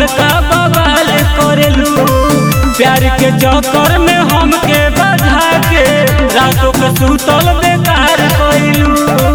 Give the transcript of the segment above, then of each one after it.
बड़का बवाल करेलू प्यार के चक्कर में हमके बधा के रातों के सुतल बेकार कइलू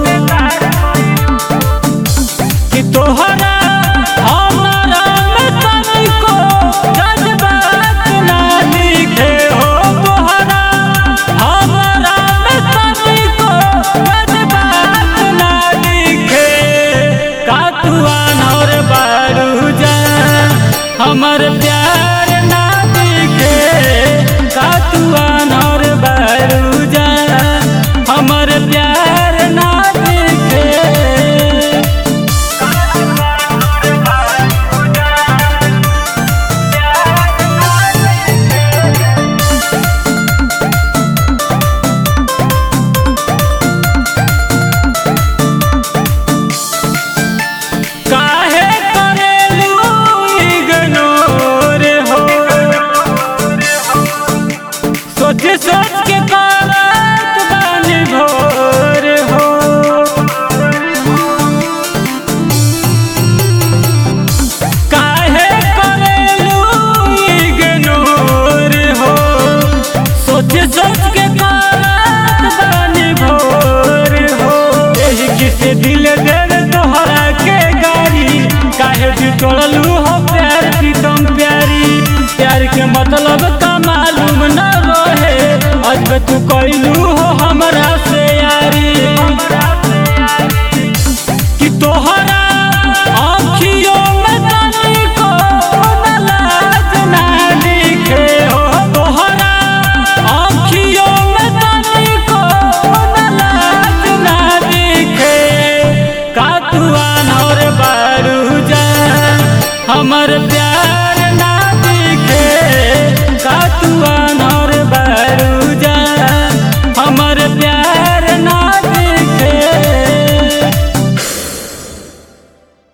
कि तोहरा हमारा में तनिको जज्बात ना दिखे हो तोहरा हमारा में तनिको जज्बात ना दिखे का तू अनौर बारू जा हमर प्यार ना दिखे का तू अनौर बारू जा हमर प्यार ना दिखे काहे करेलू इग्नोर हो सोच सोच के करत बानी भोर हो काहे करेलू इग्नोर हो सोच सोच के करत बानी भोर हो एही किसे दिल देर तोहरा के गारी काहे भी तोड़लू हो प्यार प्रीतम प्यारी प्यार के मतलब का मालूम न रहे आज बे तू कैलू हो हमरा से यारी कि तोहरा आँखियों में तनिको न लाज ना दिखे हो तोहरा आँखियों में तनिको न लाज ना दिखे का तू अनौर बारू जा हमर प्यार